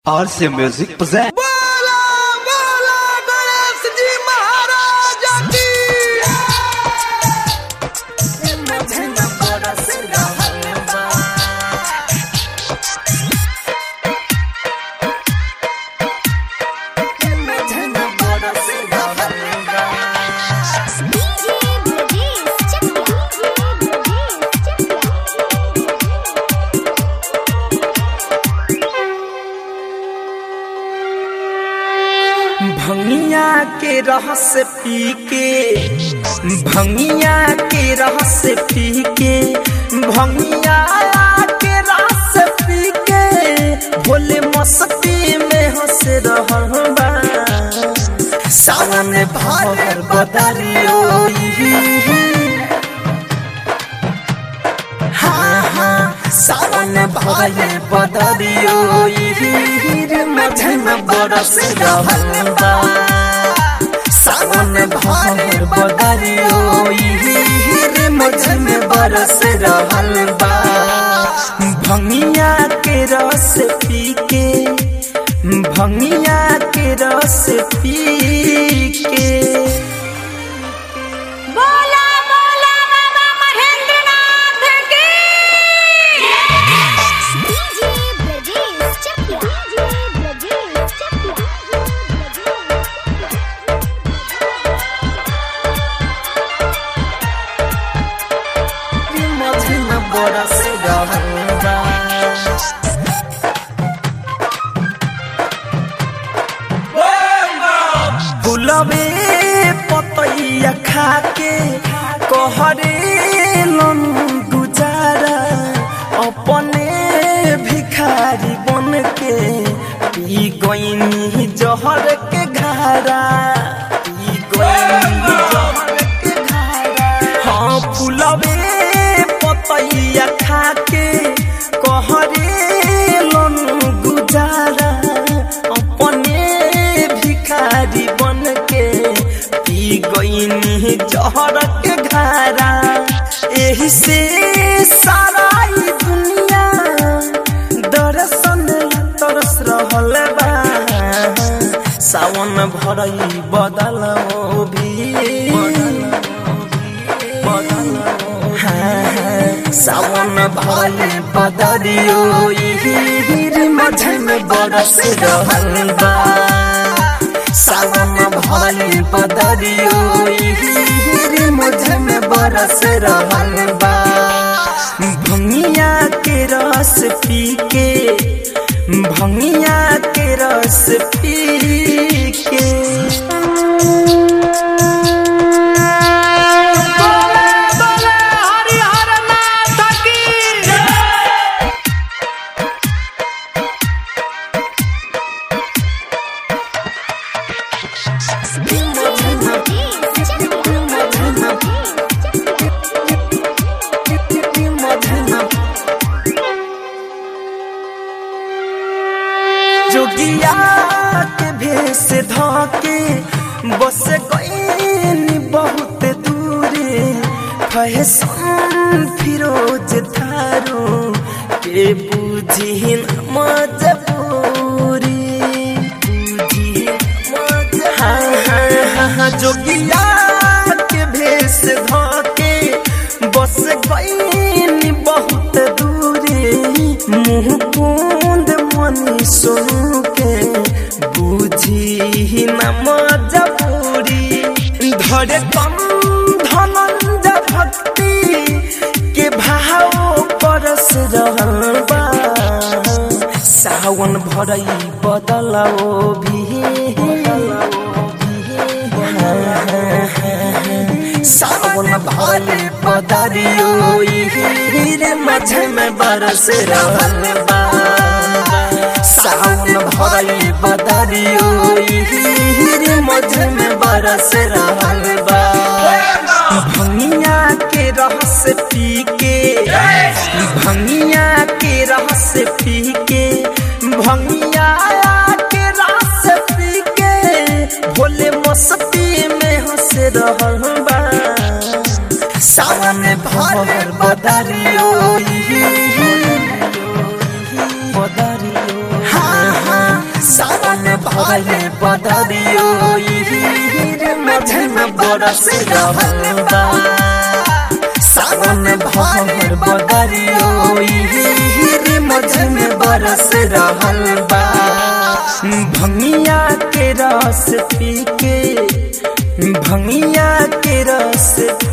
RC Music presents. बोला बोला गणेश जी महाराज की DJ Brajesh Chakla. DJ Brajesh भंगिया के रस पी के भंगिया के रस पी के भंगिया के रस पी के भोले मस्ती में हंस रहल बा सावन भर बदरियो हाँ हाँ सावन भर बदरियो मझन बरस रहल बा सावन भर बदरियो मझन बरस रहल बा भंगिया के रस पी के भंगिया के रस पी के बोला बोला बाबा महेंद्रनाथ की DJ Brajesh Chakla. DJ Brajesh Chakla. मझन बरस रहल बा गुलाबे पतैया खाके कहरे लन गुजारा अपने भिखारी बन के पी गईनी जहर के घारा पी गईनी जहर के घारा हाँ फुलबे पतैया खाके कहरे लन गुजारा अपने भिखारी बन के पी गईनी जहर के घारा एही से सारा ई दुनिया दर्शन ला तरस रहल बा सावन भरई बदल भी सावन भले बदरियो मझन बरस रहल बा सावन भले बदरियो मझन बरस रहल बा भंगिया के रस पी के भंगिया के रस पी के जोगिया के भेष धके बस गईनी बहुत दूरे फैशन फिरोज थारो के बुझी न मजबूरी बुझी मज हाँ हाँ हाँ हाँ जोगिया के भेष धके बस गईनी बहुत दूरे मुँह कुंद मनी सुन के बुझी न मजबूरी धरे कम धनंज भक्ति के भाव परस रहल बा सावन भरई बदलाओ भी सावन भले बदरियो रे मझ में बरस रहल बा सावन भले बदरियो रे मझ में बरस रहल बा भंगिया के रस पी के भंगिया के रस पी के भंगिया के रस पी के भोले मस्ती में हंस रहल बा सावन भर बदरियो बदरियो हाँ हाँ भरले बदरियो रे मझे में बरस रहल बा सावन भर बदरियो रे मझे में बरस रहल बा भंगिया के रस पी के भंगिया के रस